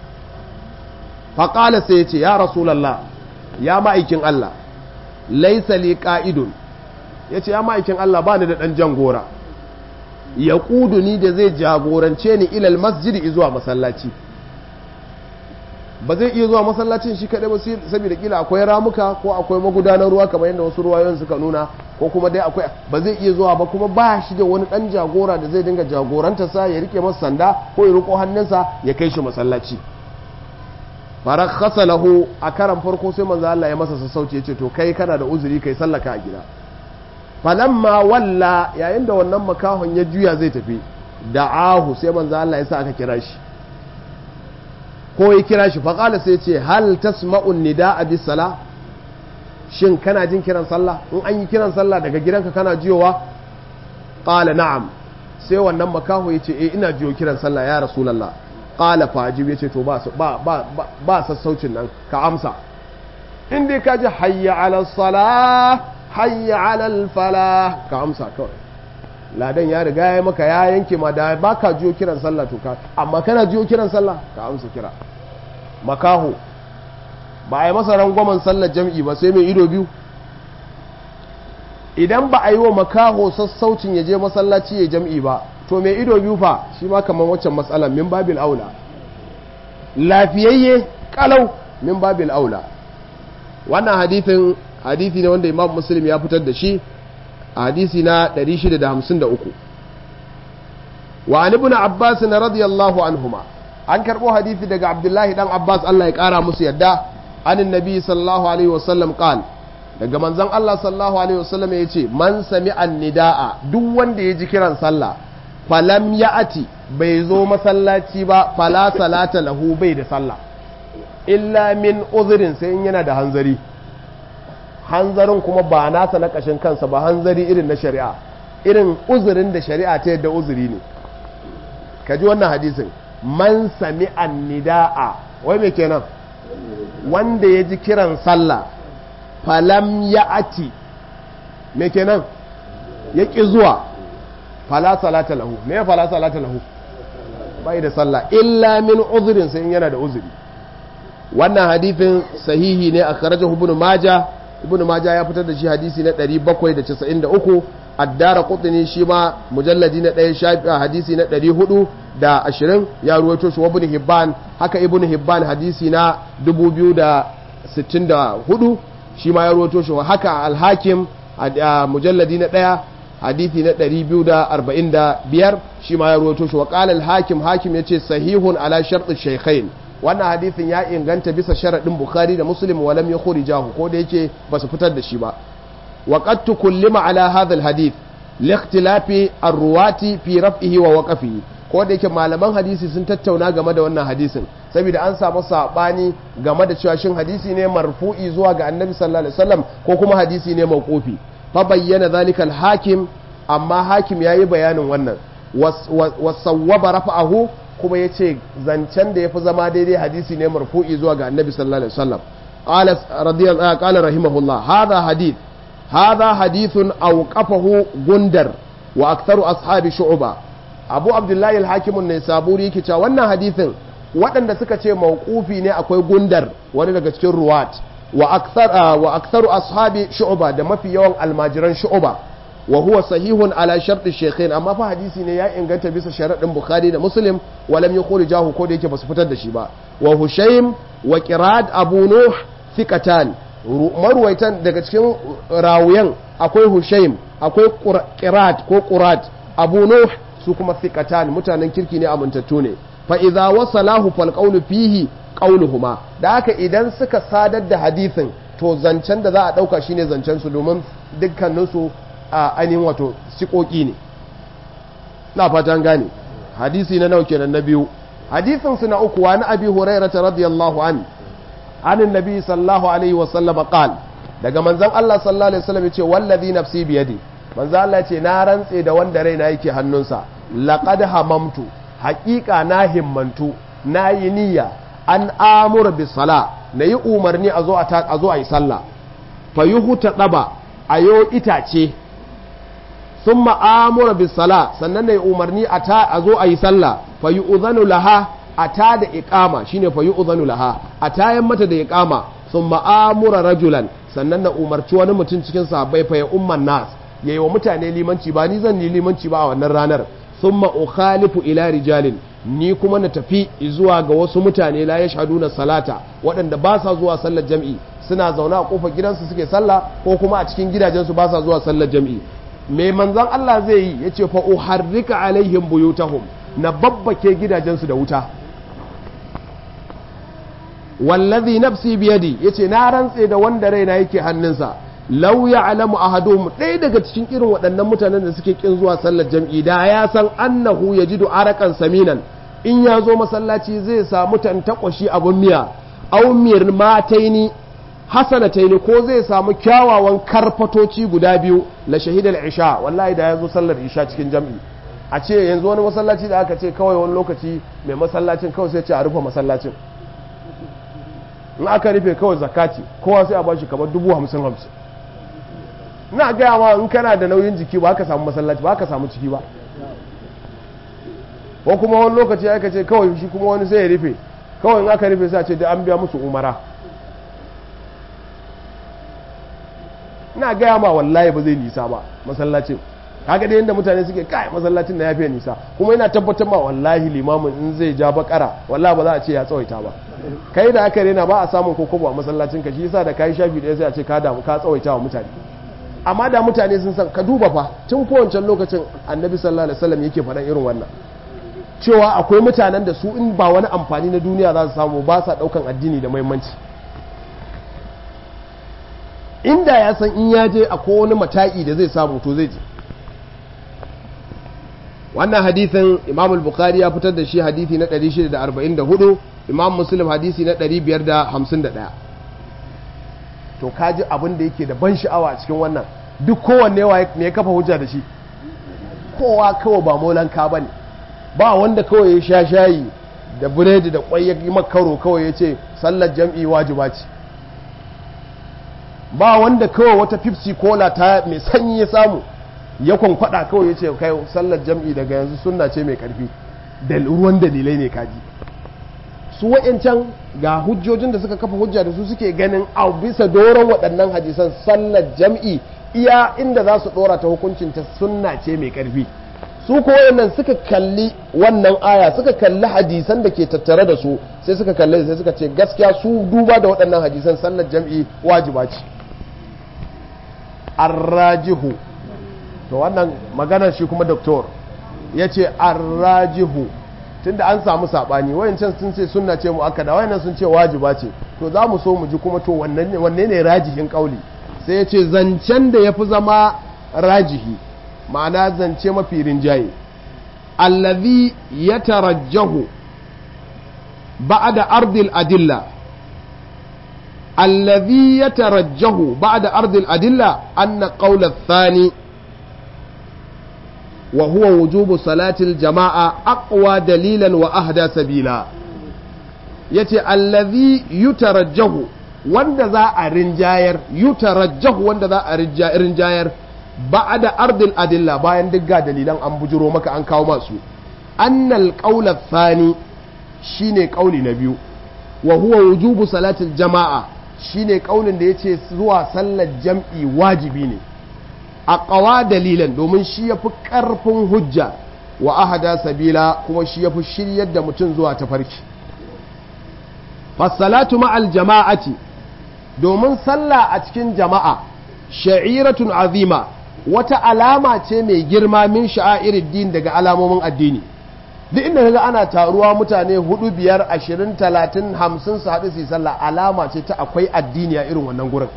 faƙala sai yace ya rasulullah ya ma'aikin Allah laisa li qa'idun yace ya ma'aikin Allah bani da dan jangora ya ni da zai jagorance ni ilal masjidi zuwa masallaci ba zai iya zuwa masallacin shi kaɗai ba saboda kila akwai ramuka ko akwai magudanar ruwa kamar yadda wasu ruwayoyin suka nuna ko kuma dai akwai ba zai iya zuwa ba kuma ba shi da wani ɗan jagora da zai dinga jagoranta sa ya rike masa sanda ko ya riko hannunsa ya kai shi masallaci farakhasa lahu a karan farko sai manzo Allah ya masa sassauci ya ce to kai kana da uzuri kai sallaka a gida falamma walla yayin da wannan makahon ya juya zai tafi da'ahu sai manzo Allah ya sa aka kira shi ko ya kira shi faƙala sai ce hal tasma'un nida'a bis sala shin kana jin kiran sallah in an yi kiran sallah daga gidanka kana jiyowa qala na'am sai wannan makaho yace eh ina jiyo kiran sallah ya rasulullah qala fajib yace to ba ba ba ba sassaucin nan ka amsa in dai ka ji hayya ala salah hayya ala falah ka amsa kawai ladan ya riga ya maka ya yanke ma da ba ka jiyo kiran sallah to ka amma kana jiyo kiran sallah ka amsa kira makaho ba a yi masa rangwamen sallar jam'i ba sai mai ido biyu idan ba a yi wa makaho sassaucin ya je masallaci ya jam'i ba to mai ido biyu fa shi ma kamar waccan matsalar min babil aula lafiyayye kalau min babil aula wannan hadithin hadithi ne wanda imam muslim ya fitar da shi a hadisi na 653 wa an ibn abbas na radiyallahu anhuma an karbo hadithi daga abdullahi dan abbas Allah ya kara musu yadda anin nabi sallallahu alaihi wasallam qal daga manzon Allah sallallahu alaihi wasallam ya ce man sami nidaa duk wanda ya ji kiran sallah falam ya'ati bai zo masallaci ba fala salata lahu bai da sallah illa min uzurin sai in yana da hanzari hanzarin kuma ba nasa na kashin kansa ba hanzari irin na shari'a irin uzurin da shari'a ta yadda uzuri ne ka ji wannan hadisin man sami nidaa wai me kenan wanda ya ji kiran sallah falam ya ati me kenan ya ƙi zuwa fala salata lahu me ya fala salata lahu bai da sallah illa min uzurin sai in yana da uzuri wannan hadithin sahihi ne a kharajahu ibn maja ibn maja ya fitar da shi hadisi na 793 addara qutni shi ma mujalladi na ɗaya shafi hadisi na 420 ya ruwaito shi wa ibn hibban haka ibn hibban hadisi na 2064 shi ma ya ruwaito shi haka al-hakim mujalladi na ɗaya hadisi na 245 shi ma ya ruwaito shi wa qala al-hakim hakim yace sahihun ala shart ash-shaykhain wannan hadisin ya inganta bisa sharadin bukhari da muslim wa lam yukhrijahu ko da yake ba su fitar da shi ba wa qad tukullima ala hadha al-hadith li ikhtilafi ar-ruwati fi raf'ihi wa waqfihi ko da yake malaman hadisi sun tattauna game da wannan hadisin saboda an samu sabani game da cewa shin hadisi ne marfu'i zuwa ga annabi sallallahu alaihi wasallam ko kuma hadisi ne mawqufi fa bayyana zalika al-hakim amma hakim yayi bayanin wannan wasawwaba rafa'ahu kuma yace zancen da yafi zama daidai hadisi ne marfu'i zuwa ga annabi sallallahu alaihi wasallam qala radiyallahu qala rahimahullah hadha hadith hadha hadithun awqafahu gundar wa aktharu ashabi shu'ba abu abdullahi al-hakim an-nisaburi yake cewa wannan hadithin waɗanda suka ce mawqufi ne akwai gundar wani daga cikin ruwat wa akthar wa aktharu ashabi shu'ba da mafi yawan almajiran shu'ba wa huwa sahihun ala shartu shaykhain amma fa hadisi ne ya inganta bisa sharadin bukhari da muslim wa lam yukhrijahu ko da yake basu fitar da shi ba wa hushaym wa qirad abu nuh thiqatan marwaitan daga cikin rawuyan akwai hushaym akwai qirad ko qurat abu nuh su kuma thiqatan mutanen kirki ne amintattu ne fa idza wasalahu fal qawlu fihi qawluhuma da haka idan suka sadar da hadisin to zancen da za a dauka shine zancen su domin dukkaninsu a ainihin wato sikoki ne na fatan gane hadisi na nau kenan na biyu hadisin su na uku wa na abi hurairah radiyallahu an anin nabi sallallahu alaihi wa sallam qal daga manzon Allah sallallahu alaihi wasallam yace wallazi nafsi biyadi manzon Allah yace na rantse da wanda raina yake hannunsa laqad hamamtu haqiqa na himmantu na yi niyya an amura bis sala na yi umarni a zo a zo a yi sallah fa yuhuta daba ayo itace sun ma'amura bisala sannan na yi umarni a zo a yi sallah fa yi uzanu laha a ta da iƙama shine fa yi uzanu laha a tayan mata da iƙama sun ma'amura rajulan sannan na umarci wani mutum cikin sahabbai fa ya umman nas ya yi wa mutane limanci ba ni zan yi limanci ba a wannan ranar sun ma'ukhalifu ila rijalin ni kuma na tafi zuwa ga wasu mutane la yashhaduna salata waɗanda ba sa zuwa sallar jam'i suna zaune a kofar gidansu suke sallah ko kuma a cikin gidajensu ba sa zuwa sallar jam'i me manzon Allah zai yi yace fa uharrika alaihim buyutahum na babbake gidajensu da wuta wallazi nafsi biyadi yace na rantse da wanda raina yake hannunsa law ya'lamu ahaduhum ɗaya daga cikin irin waɗannan mutanen da suke kin zuwa sallar jam'i da ya san annahu yajidu arakan saminan in ya zo masallaci zai samu tantakwashi abun miya aw mataini hasanataini ko zai samu kyawawan karfatoci guda biyu la shahidal isha wallahi da ya zo sallar isha cikin jam'i a ce yanzu wani masallaci da aka ce kawai wani lokaci mai masallacin kawai sai ce a rufe masallacin in aka rufe kawai zakati kowa sai a bashi kamar dubu hamsin hamsin na gaya ma in kana da nauyin jiki ba ka samu masallaci ba ka samu ciki ba ko kuma wani lokaci aka ce kawai shi kuma wani sai ya rufe kawai in aka rufe sai a ce da an biya musu umara ina gaya ma wallahi ba zai nisa ba masallacin kaga da yadda mutane suke kai masallacin na yafiya nisa kuma ina tabbatar ma wallahi limamin in zai ja bakara wallahi ba za a ce ya tsawaita ba kai da aka rena ba a samun kokobo a masallacin ka shi yasa da kai shafi ɗaya sai a ce ka damu ka tsawaita wa mutane amma da mutane sun san ka duba fa tun kowancan lokacin annabi sallallahu alaihi wasallam yake faɗan irin wannan cewa akwai mutanen da su in ba wani amfani na duniya za su samu ba sa ɗaukan addini da muhimmanci inda ya san in ya je akwai wani mata'i da zai samu to zai je wannan hadithin imam al-bukhari ya fitar da shi hadithi na 644 imam muslim hadisi na 551 to kaji abin da yake da ban sha'awa a cikin wannan duk kowanne ne ya kafa hujja da shi kowa kawai ba molanka ba ne ba wanda kawai ya sha shayi da biredi da kwai ya makaro kawai ya ce sallar jam'i wajiba ce ba wanda kawai wata pepsi cola ta mai sanyi ya samu ya kwankwada kawai ya ce kai sallar jam'i daga yanzu sunna ce mai karfi da ruwan dalilai ne kaji su wa'yancan ga hujjojin da suka kafa hujja da su suke ganin a bisa doron waɗannan hadisan sallar jam'i iya inda za su ɗora ta hukuncin ta sunna ce mai karfi su ko wayannan suka kalli wannan aya suka kalli hadisan da ke tattare da su sai suka kalli sai suka ce gaskiya su duba da waɗannan hadisan sallar jam'i wajiba ce arrajihu to wannan maganar shi kuma doktor ya ce arrajihu tunda an samu saɓani wayancan sun ce sunna ce mu aka da wayannan sun ce wajiba ce to za mu so mu ji kuma to wanne ne rajihin kauli sai ya ce zancen da ya fi zama rajihi ma'ana zance mafi rinjaye allazi ya tarajjahu ba'da ardil adilla الذي يترجه بعد أرض الأدلة أن قول الثاني وهو وجوب صلاة الجماعة أقوى دليلا وأهدى سبيلا يتي الذي يترجه wanda za a rinjayar yutarajjahu wanda za a rinjayar ba da ardil adilla bayan duk ga dalilan an bujiro maka an kawo masu annal qaula thani shine kauli na biyu wa huwa wujubu salatil jama'a shine kaulin da yace zuwa sallar jam'i wajibi ne a qawa dalilan domin shi yafi karfin hujja wa ahada sabila kuma shi yafi shiryar da mutum zuwa tafarki fasalatu ma'al jama'ati domin sallah a cikin jama'a sha'iratun azima wata alama ce mai girma min sha'airid din daga alamomin addini duk inda kaga ana taruwa mutane hudu biyar ashirin talatin hamsin su haɗu su yi sallah alama ce ta akwai addini a irin wannan gurin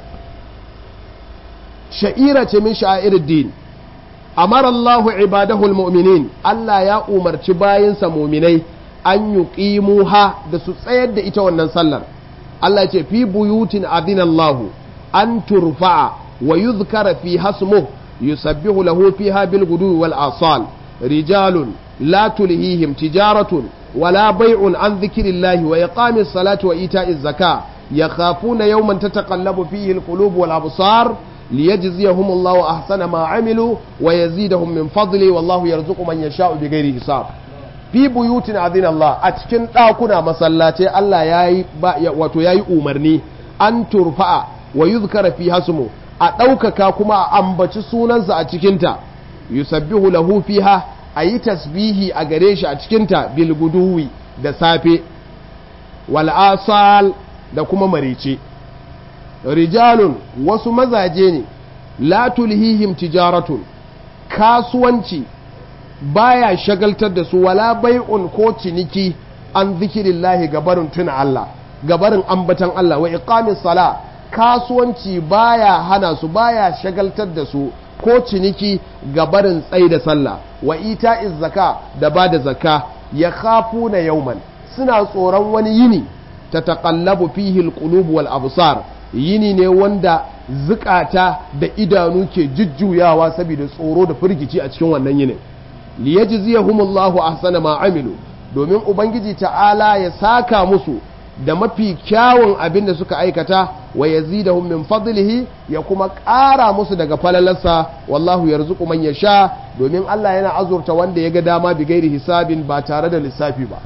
sha'ira ce min sha'airid din amara Allahu ibadahu almu'minin Allah ya umarci bayinsa mu'minai an yuqimuha da su tsayar da ita wannan sallar Allah ce fi buyutin adina Allahu an turfa'a wa yuzkara fi hasmuhu yusabbihu lahu fiha bil gudu wal asal rijalun لا تلهيهم تجارة ولا بيع عن ذكر الله وإقام الصلاة وإيتاء الزكاة يخافون يوما تتقلب فيه القلوب والأبصار ليجزيهم الله أحسن ما عملوا ويزيدهم من فضله والله يرزق من يشاء بغير حساب fi buyutin azin Allah a cikin ɗakuna masallatai Allah ya yi wato ya yi umarni an turfa'a wa yuzkara fi hasmu a ɗaukaka kuma a ambaci sunansa a cikinta yusabbihu lahu fiha a yi tasbihi a gare shi a cikinta bilguduwi da safe wal'asal da kuma marice rijalun wasu mazaje ne la tulhihim tijaratun kasuwanci baya shagaltar da su wala bai'un ko ciniki an zikirillahi gabarin tuna Allah gabarin ambatan Allah wa iqamis sala kasuwanci baya hana su baya shagaltar da su ko ciniki ga barin tsaye da sallah wa ita zaka da ba da zaka ya kafu na yauman suna tsoron wani yini ta taƙallabu fihil qulub wal absar yini ne wanda zukata da idanu ke jujjuyawa saboda tsoro da firgici a cikin wannan yinin liyajziyahumullahu ahsana ma amilu domin ubangiji ta'ala ya saka musu da mafi kyawun abin da suka aikata wa yazidahum min fadlihi ya kuma ƙara musu daga falalarsa wallahu yarzuqu man yasha domin Allah yana azurta wanda ya ga dama bi gairi hisabin ba tare da lissafi ba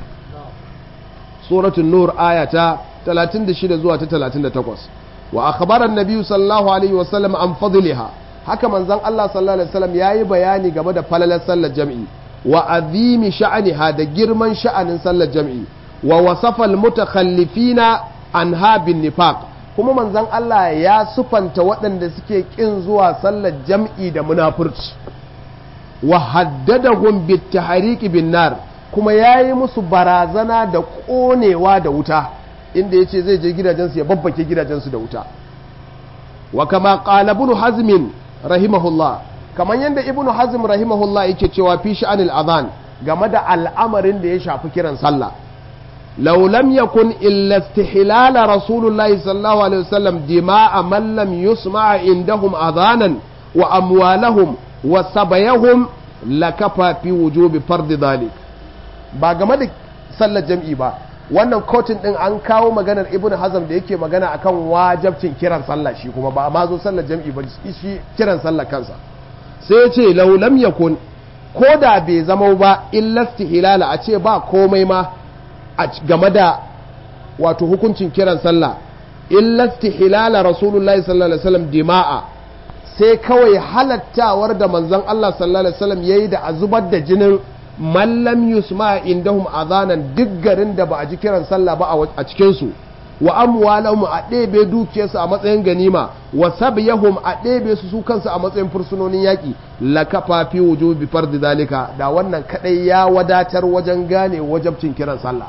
suratul nur ayata 36 zuwa ta 38 wa akhbara an-nabi sallallahu alaihi wasallam an fadliha haka manzon Allah sallallahu alaihi wasallam yayi bayani game da falalar sallar jam'i wa azimi sha'aniha da girman sha'anin sallar jam'i wa wasafal mutakhallifina anha bin nifaq kuma manzon Allah ya sufanta waɗanda suke kin zuwa sallar jam'i da munafurci wa haddadahum bit tahriqi bin nar kuma yayi musu barazana da konewa da wuta inda yace zai je gidajensu ya babbake gidajensu da wuta wa kama qala ibn hazm rahimahullah kamar yadda ibn hazm rahimahullah yake cewa fi sha'anil adhan game da al'amarin da ya shafi kiran sallah لو لم يكن إلا استحلال رسول الله صلى الله عليه وسلم دماء من لم يسمع عندهم أذانا وأموالهم وسبيهم لكفى في وجوب فرض ذلك ba game da sallar jam'i ba wannan kotun din an kawo maganar ibn hazm da yake magana akan wajabcin kiran sallah shi kuma ba ma zo sallar jam'i ba shi kiran sallah kansa sai ya ce law lam yakun ko da bai zama ba illa istihlala a ce ba komai ma game da wato hukuncin kiran sallah illa hilala rasulullahi sallallahu alaihi wasallam dima'a sai kawai halattawar da manzon Allah sallallahu alaihi wasallam yayi da a zubar da jinin mallam yusma indahum azanan duk garin da ba a ji kiran sallah ba a cikin su wa amwalahum a ɗebe dukiyarsu a matsayin ganima wa sabyahum a ɗebe su su kansu a matsayin fursunonin yaƙi la kafa fi wujubi fardi zalika da wannan kadai ya wadatar wajen gane wajabcin kiran sallah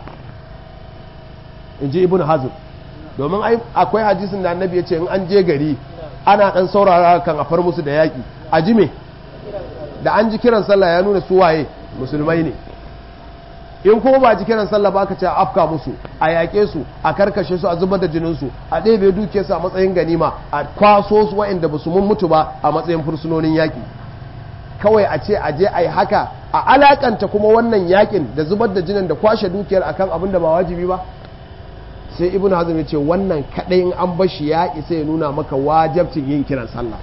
in ji ibn hazm domin akwai hadisin da annabi ya ce in an je gari ana dan saurara kan a far musu da yaƙi a ji me da an ji kiran sallah ya nuna su waye musulmai ne in kuma ba ji kiran sallah ba ka ce a afka musu a yaƙe su a karkashe su a zubar da jinin su a ɗebe duke su a matsayin ganima a kwaso su waɗanda ba su mun mutu ba a matsayin fursunonin yaƙi kawai a ce a je a yi haka a alakanta kuma wannan yaƙin da zubar da jinin da kwashe dukiyar akan abin da ba wajibi ba sai ibn hazm ya ce wannan kaɗai in an bashi ya isa ya nuna maka wajabcin yin kiran sallah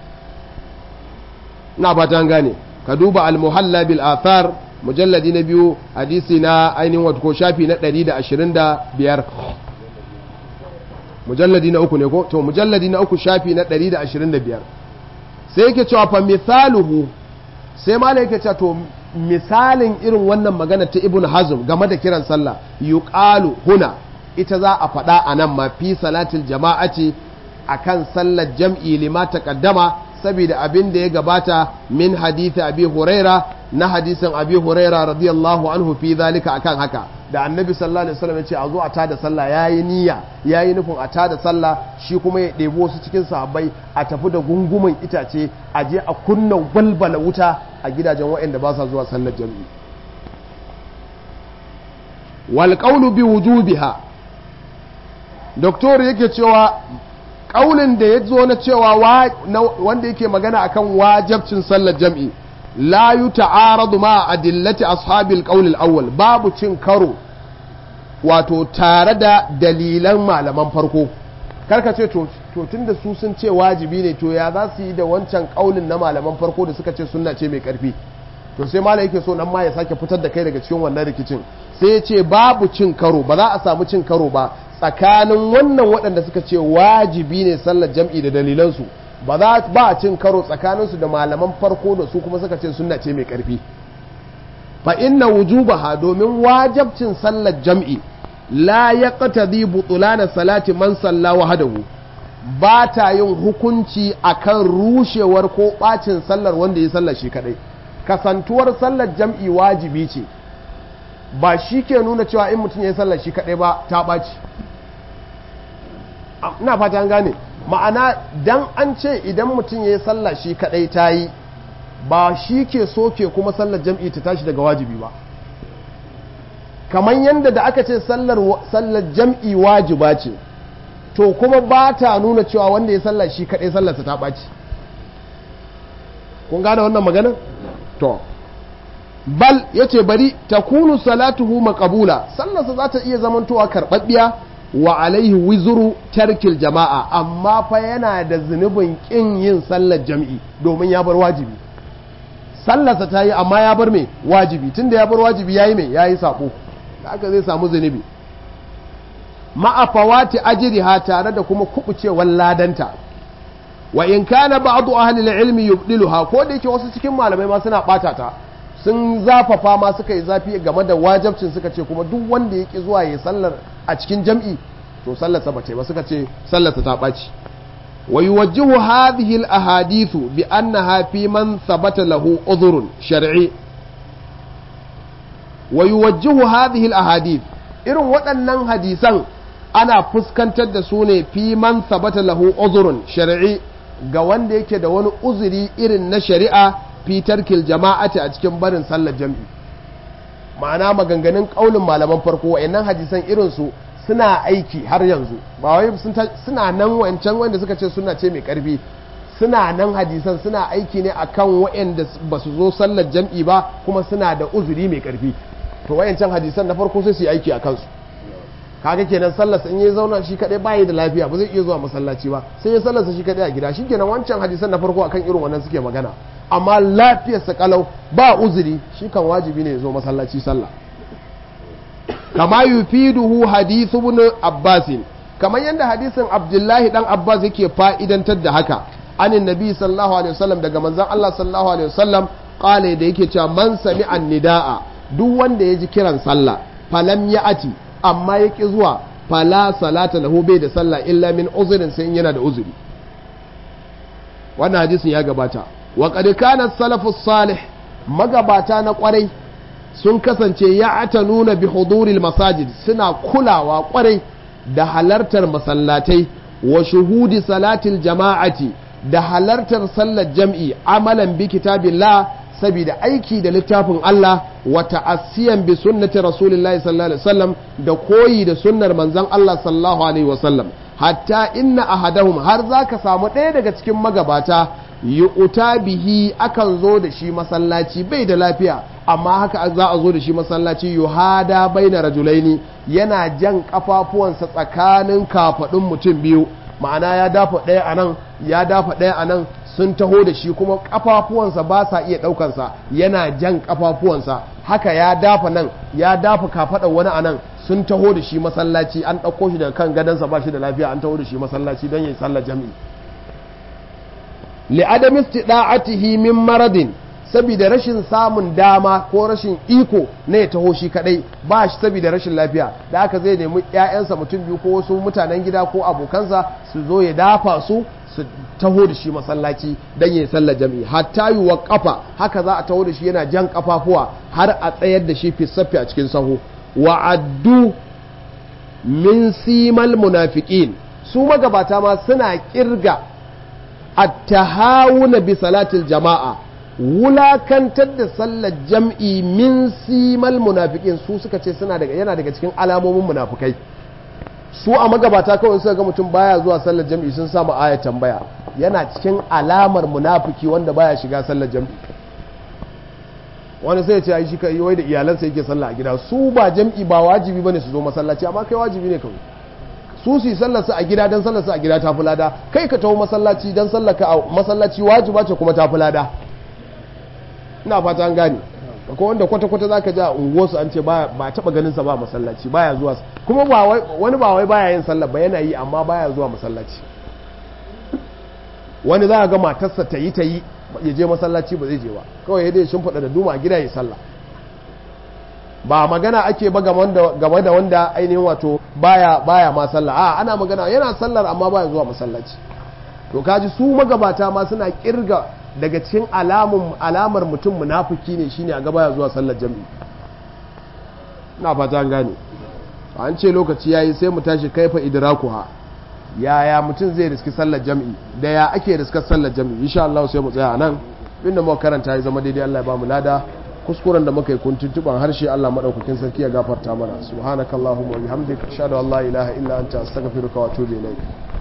na ba ta gane ka duba al-muhalla bil athar mujalladi na biyu hadisi na ainihin wato ko shafi na 125 mujalladi na uku ne ko to mujalladi na uku shafi na 125 sai yake cewa fa misaluhu sai malai yake cewa to misalin irin wannan magana ta ibn hazm game da kiran sallah yuqalu huna ita za a faɗa a nan ma fi salatil jama'ati akan sallar jam'i lima taqaddama saboda abin da ya gabata min hadisi abi huraira na hadisin abi huraira radiyallahu anhu fi zalika akan haka da annabi sallallahu alaihi wasallam ya ce a zo a tada sallah yayi niyya yayi nufin a tada sallah shi kuma ya ɗebo su cikin sahabbai a tafi da gungumin itace a je a kunna balbala wuta a gidajen waɗanda ba sa zuwa sallar jami'i wal qawlu bi wujubiha doktor yake cewa ƙaunin da ya zo na cewa wanda yake magana akan wajabcin sallar jam'i la yu ta'aradu ma adillati ashabil qawl al-awwal babu cin karo wato tare da dalilan malaman farko karka ce to tunda su sun ce wajibi ne to ya za su yi da wancan ƙaunin na malaman farko da suka ce sunna ce mai karfi to sai malam yake so nan ma ya sake fitar da kai daga cikin wannan rikicin sai ya ce babu cin karo ba za a samu cin karo ba tsakanin wannan waɗanda suka ce wajibi ne sallar jam'i da dalilansu ba za ba a cin karo tsakaninsu da malaman farko da su kuma suka ce sunna ce mai ƙarfi fa inna wujubaha domin wajabcin sallar jam'i la yaqtadi butulana salati man salla wahdahu ba ta yin hukunci akan rushewar ko bacin sallar wanda ya sallar shi kadai kasantuwar sallar jam'i wajibi ce ba shi ke nuna cewa in mutum ya yi sallar shi kaɗai ba ta ɓaci ina fata an gane ma'ana dan an ce idan mutum ya yi sallar shi kaɗai ta yi ba shi ke soke kuma sallar jam'i ta tashi daga wajibi ba kamar yadda da aka ce sallar jam'i wajiba ce to kuma ba ta nuna cewa wanda ya sallar shi kaɗai sallarsa ta ɓaci kun gane wannan magana to bal ya ce bari ta kunu salatuhu makabula sallarsa za ta iya zamantowa karɓaɓɓiya wa alaihi wizuru tarkil jama'a amma fa yana da zunubin ƙin yin sallar jam'i domin ya bar wajibi sallarsa ta yi amma ya bar mai wajibi tunda ya bar wajibi ya yi mai ya yi saƙo da aka zai samu zunubi ma'afawati ajriha tare da kuma kubucewar ladanta wa in kana ba'du ahli al-ilmi yubdiluha ko da yake wasu cikin malamai ma suna bata ta sun zafafa ma suka yi zafi game da wajibcin suka ce kuma duk wanda yake zuwa ya sallar a cikin jam'i to sallar sa bace ba suka ce sallar sa ta baci wa yuwajjihu hadhihi al-ahadithu bi annaha fi man thabata lahu udhrun shar'i wa yuwajjihu hadhihi al-ahadith irin waɗannan hadisan ana fuskantar da su ne fi man sabata lahu uzurun shari'i ga wanda yake da wani uzuri irin na shari'a fi tarkil jama'ati a cikin barin sallar jam'i ma'ana maganganun kaulin malaman farko wayannan hadisan irin su suna aiki har yanzu ba wai suna nan wancan wanda suka ce suna ce mai karfi suna nan hadisan suna aiki ne akan wayanda ba su zo sallar jam'i ba kuma suna da uzuri mai karfi to wayancan hadisan na farko sai su yi aiki a kansu kaga kenan sallarsa in ya zauna shi kadai bayi da lafiya ba zai iya zuwa masallaci ba sai ya sallarsa shi kadai a gida shi kenan wancan hadisan na farko akan irin wannan suke magana amma lafiyarsa kalau ba uzuri shi kan wajibi ne ya zo masallaci sallah kama yufiduhu hadithu ibn abbas kamar yadda hadisin abdullahi dan abbas yake fa'idantar da haka anin nabi sallallahu alaihi wasallam daga manzon Allah sallallahu alaihi wasallam qala da yake cewa man sami'a nidaa duk wanda ya ji kiran sallah falam ya ati amma ya ƙi zuwa fala salata lahu bai da sallah illa min uzurin sai yana da uzuri wannan hadisin ya gabata wa qad kana salafu salih magabata na kwarai sun kasance ya ata nuna bi huduril masajid suna kulawa kwarai da halartar masallatai wa shuhudi salatil jama'ati da halartar sallar jam'i amalan bi kitabillah saboda aiki da littafin Allah wa ta'assiyan bi sunnati rasulillahi sallallahu alaihi wasallam da koyi da sunnar manzon Allah sallallahu alaihi wasallam hatta inna ahadahum har zaka samu ɗaya daga cikin magabata yu'ta bihi akan zo da shi masallaci bai da lafiya amma haka za a zo da shi masallaci yuhada baina rajulaini yana jan kafafuwansa tsakanin kafadun mutum biyu ma'ana ya dafa ɗaya a nan ya dafa ɗaya a nan sun taho da shi kuma kafafuwansa ba sa iya ɗaukansa yana jan kafafuwansa haka ya dafa nan ya dafa kafaɗar wani a nan sun taho da shi masallaci an ɗauko shi daga kan gadonsa ba shi da lafiya an taho da shi masallaci don ya yi sallar jami'i li'adam istida'atihi min maradin saboda rashin samun dama ko rashin iko na ya taho shi kadai ba shi saboda rashin lafiya da aka zai nemi ƴaƴansa mutum biyu ko wasu mutanen gida ko abokansa su zo ya dafa su su taho da shi masallaci don ya sallar jami'i hatta yi wa kafa haka za a taho da shi yana jan kafafuwa har a tsayar da shi fisaffi a cikin sahu wa addu min simal munafiqin su magabata ma suna kirga at-tahawuna bi salatil jama'a wulakantar da sallar jam'i min simal munafiqin su suka ce suna daga yana daga cikin alamomin munafukai su a magabata kawai suka ga mutum baya zuwa sallar jam'i sun samu ayat tambaya yana cikin alamar munafiki wanda baya shiga sallar jam'i wani sai ya ce ai shi kai wai da iyalansa yake sallah a gida su ba jam'i ba wajibi bane su zo masallaci amma kai wajibi ne kawai su su sallar su a gida dan sallar su a gida ta fulada kai ka taho masallaci dan sallar ka a masallaci wajiba ce kuma ta fulada ina fata an gane ko wanda kwata-kwata zaka ji a unguwarsu an ce ba taba ganin sa ba masallaci baya zuwa kuma ba wani ba wai baya yin sallah ba yana yi amma baya zuwa masallaci wani za ga matarsa ta yi ta yi ya je masallaci ba zai je ba kawai ya dai shimfiɗa da duma a gida ya sallah ba magana ake ba game da wanda ainihin wato baya baya ma sallah a ana magana yana sallar amma baya zuwa masallaci to kaji su magabata ma suna kirga daga cikin alamar mutum munafiki ne shine a gaba ya zuwa sallar jami'i na fata an gane an ce lokaci yayi sai mu tashi kaifa idrakuha yaya mutum zai riski sallar jami'i da ya ake riskar sallar jami'i insha Allah sai mu tsaya nan inda muka karanta ya zama daidai Allah ya ba mu lada kuskuren da muka yi kuntuntuban harshe Allah madaukakin sarki ya gafarta mana subhanakallahumma wa bihamdika ashhadu an la ilaha illa anta astaghfiruka wa atubu ilaik